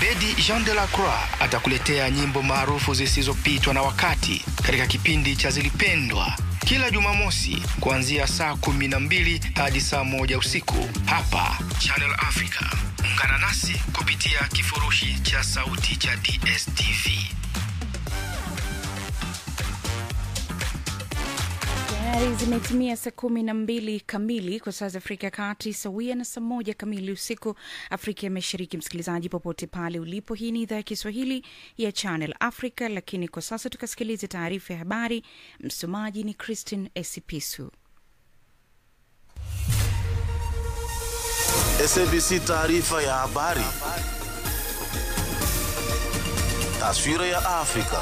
Abedi Jean de la Croix atakuletea nyimbo maarufu zisizopitwa na wakati katika kipindi cha Zilipendwa kila Jumamosi kuanzia saa kumi na mbili hadi saa moja usiku hapa Channel Africa. Ungana nasi kupitia kifurushi cha sauti cha DSTV. Tayari zimetimia saa kumi na mbili kamili kwa saa za Afrika ya Kati, sawia na saa moja kamili usiku Afrika ya Mashariki. Msikilizaji popote pale ulipo, hii ni idhaa ya Kiswahili ya Channel Africa, lakini kwa sasa tukasikilize taarifa ya habari. Msomaji ni Christine Esipisu. SABC taarifa ya habari. Taswira ya Afrika.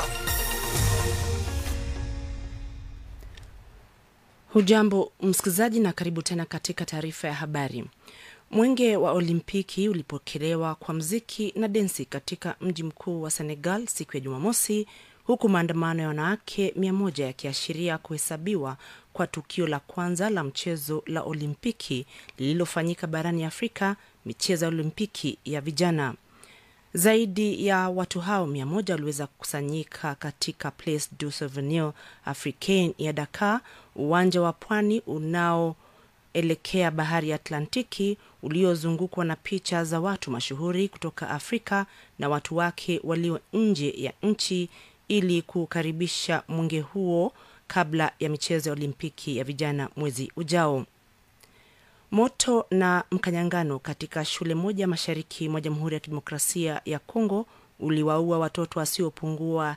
Hujambo msikilizaji, na karibu tena katika taarifa ya habari. Mwenge wa Olimpiki ulipokelewa kwa mziki na densi katika mji mkuu wa Senegal siku ya Jumamosi, huku maandamano ya wanawake mia moja yakiashiria kuhesabiwa kwa tukio la kwanza la mchezo la Olimpiki lililofanyika barani Afrika, michezo ya Olimpiki ya vijana. Zaidi ya watu hao mia moja waliweza kukusanyika katika Place du Souvenir Africain ya Dakar, uwanja wa pwani unaoelekea bahari ya Atlantiki uliozungukwa na picha za watu mashuhuri kutoka Afrika na watu wake walio nje ya nchi ili kukaribisha mwenge huo kabla ya michezo ya Olimpiki ya vijana mwezi ujao. Moto na mkanyangano katika shule moja mashariki mwa Jamhuri ya Kidemokrasia ya Kongo uliwaua watoto wasiopungua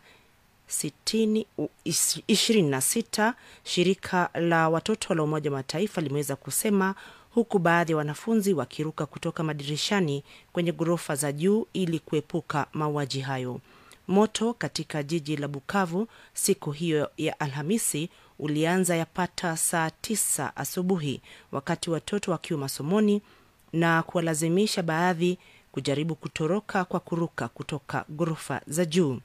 26, shirika la watoto la Umoja wa Mataifa limeweza kusema, huku baadhi ya wanafunzi wakiruka kutoka madirishani kwenye ghorofa za juu ili kuepuka mauaji hayo. Moto katika jiji la Bukavu siku hiyo ya Alhamisi ulianza yapata saa tisa asubuhi wakati watoto wakiwa masomoni na kuwalazimisha baadhi kujaribu kutoroka kwa kuruka kutoka ghorofa za juu.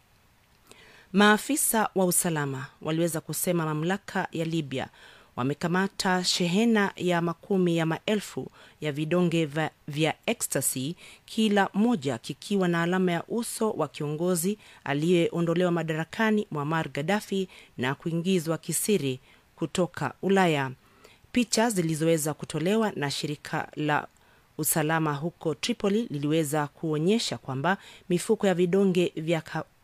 Maafisa wa usalama waliweza kusema mamlaka ya Libya wamekamata shehena ya makumi ya maelfu ya vidonge vya, vya ecstasy, kila moja kikiwa na alama ya uso wa kiongozi aliyeondolewa madarakani Muammar Gaddafi na kuingizwa kisiri kutoka Ulaya. Picha zilizoweza kutolewa na shirika la usalama huko Tripoli liliweza kuonyesha kwamba mifuko ya vidonge vya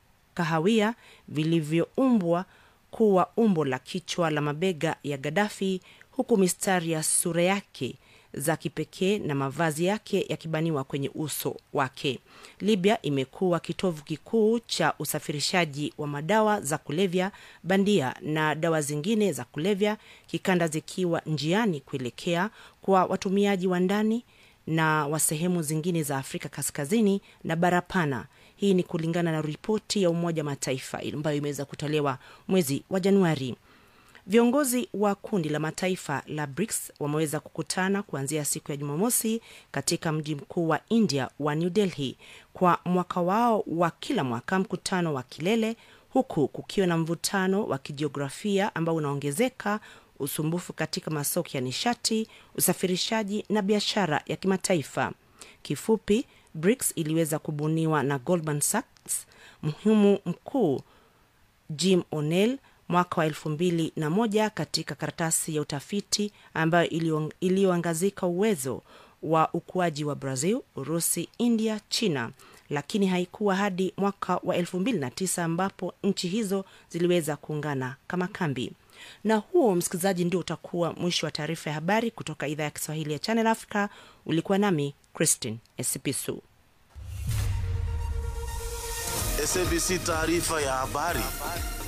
kahawia vilivyoumbwa kuwa umbo la kichwa la mabega ya Gaddafi, huku mistari ya sura yake za kipekee na mavazi yake yakibaniwa kwenye uso wake. Libya imekuwa kitovu kikuu cha usafirishaji wa madawa za kulevya bandia na dawa zingine za kulevya kikanda, zikiwa njiani kuelekea kwa watumiaji wa ndani na wa sehemu zingine za Afrika Kaskazini na bara pana. Hii ni kulingana na ripoti ya Umoja wa Mataifa ambayo imeweza kutolewa mwezi wa Januari. Viongozi wa kundi la mataifa la BRICS wameweza kukutana kuanzia siku ya Jumamosi katika mji mkuu wa India wa New Delhi kwa mwaka wao wa kila mwaka, mkutano wa kilele, huku kukiwa na mvutano wa kijiografia ambao unaongezeka, usumbufu katika masoko ya nishati, usafirishaji na biashara ya kimataifa. Kifupi, BRICS iliweza kubuniwa na Goldman Sachs, mhumu mkuu Jim O'Neill mwaka wa elfu mbili na moja katika karatasi ya utafiti ambayo iliyoangazika uwezo wa ukuaji wa Brazil, Urusi, India, China, lakini haikuwa hadi mwaka wa elfu mbili na tisa ambapo nchi hizo ziliweza kuungana kama kambi. Na huo, msikilizaji, ndio utakuwa mwisho wa taarifa ya habari kutoka idhaa ya Kiswahili ya Channel Africa. Ulikuwa nami Christine Esipisu. SABC taarifa ya habari.